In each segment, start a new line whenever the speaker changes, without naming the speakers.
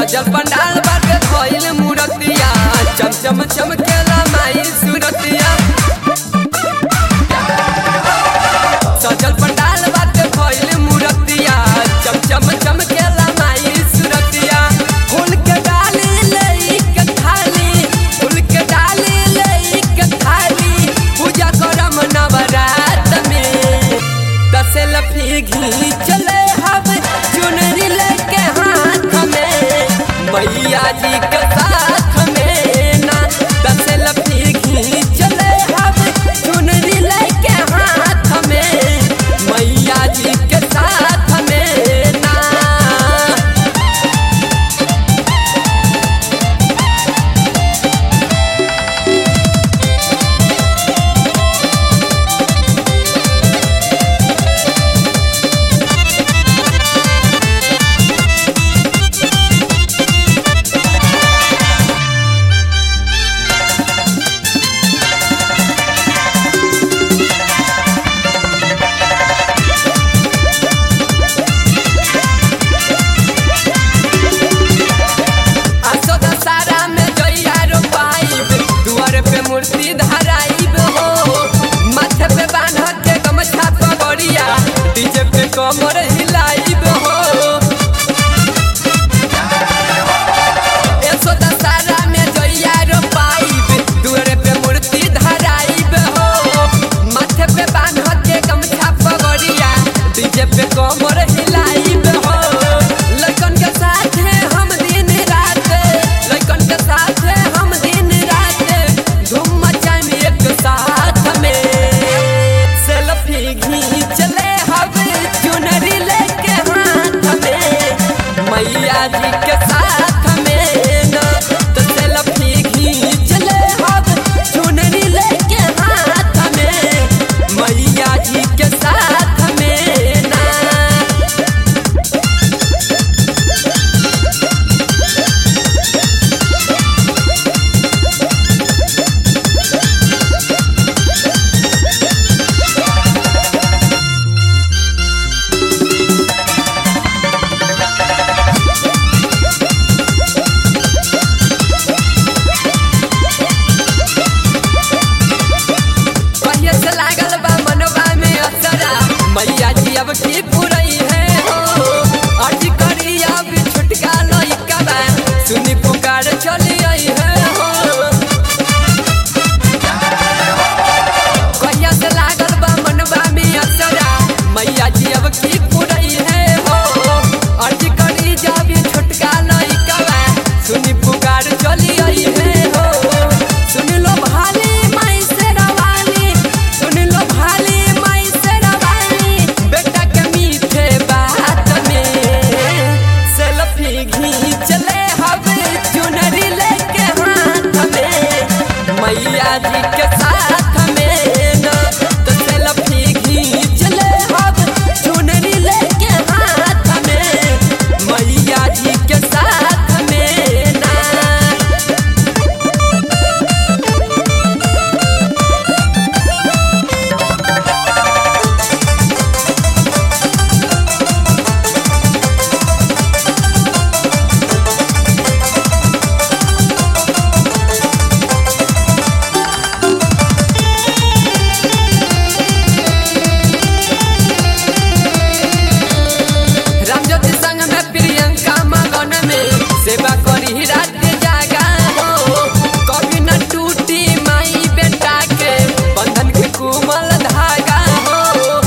सजल पंडाल बाटे भइल मूरतिया चम चम चमकेला माई सूरतिया सजल पंडाल बाटे भइल मूरतिया चम चम चमकेला माई सूरतिया फूल के डाली लई के थाली फूल के डाली लई के थाली पूजा करम नवरात में दसे लफी घी चले हब चुनरी लेके हाथ में मैया जी के साथ में ना दसे लफी घी चले हब चुनरी लेके हाथ में मैया जी के साथ में ना आसो दशहरा में जइया रोपाइब दुआर पे मूर्ति धराइब हो माथे पे बांध के गमछा पगड़िया डीजे पे कमर हिलाइब हो एसो दशहरा में जइया रोपाइब दुआर पे मूर्ति धराइब हो माथे पे बांध के गमछा पगड़िया डीजे पे कमर हिलाइब हो लड़कन के साथ हम दिन रात लड़कन के साथ हम दिन रात धूम मचाएम एक साथ में सेल्फी घींच ले हम चुनरी लेके हाथ में मैया जी के साथ में ना तो सेल्फी घींच ले हम चुनरी लेके हाथ में मैया जी के साथ में ना कहिए से लागल बा मनवा में असरा मैया जी अब की पुरई है हो अर्जी करी अब छुटका लइका बा सुनी पुकार चली आई है हो कहिया से लागल बा मनवा में असरा मैया जी अब की पुरई है हो अर्जी करी जब छुटका लइका बा सुनी पुकार चली आई है हो सुन लो भाली माई से रवानी सुन लो भाली माई से रवानी बेटा के मीठे बात में सेल्फी घींच ले हब चुनरी लेके हाथ में मैया जी के साथ में ना तो सेल्फी घींच ले हब चुनरी लेके हाथ में मैया जी के साथ में ना रामज्योति संग में प्रियंका मगन में सेवा करी रात जागा हो कभी न टूटी माई बेटा के बंधन के कुमल धागा हो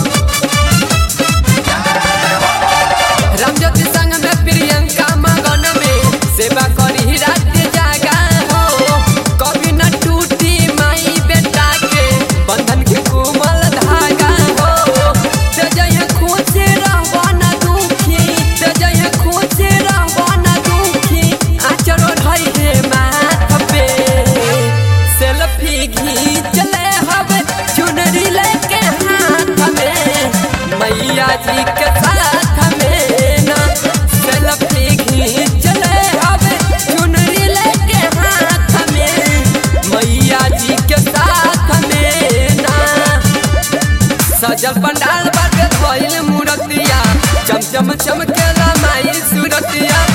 रामज्योति संग में प्रियंका मगन में सेवा करी रात जागा हो कभी न टूटी माई बेटा के बंधन के कुमल धागा हो ते जइहे खुश रहबा न दुखी ते जइहे खुश रहबा न दुखी आचरो ढई हे माथ पे सेल्फी घींच ले हब चुनरी लेके हाथ में मैया जी के साथ में ना सेल्फी घींच ले हब चुनरी लेके हाथ में मैया जी के साथ में ना सजल पंडाल बाटे भइल मूरतिया चम चम चमकेला माई सूरतिया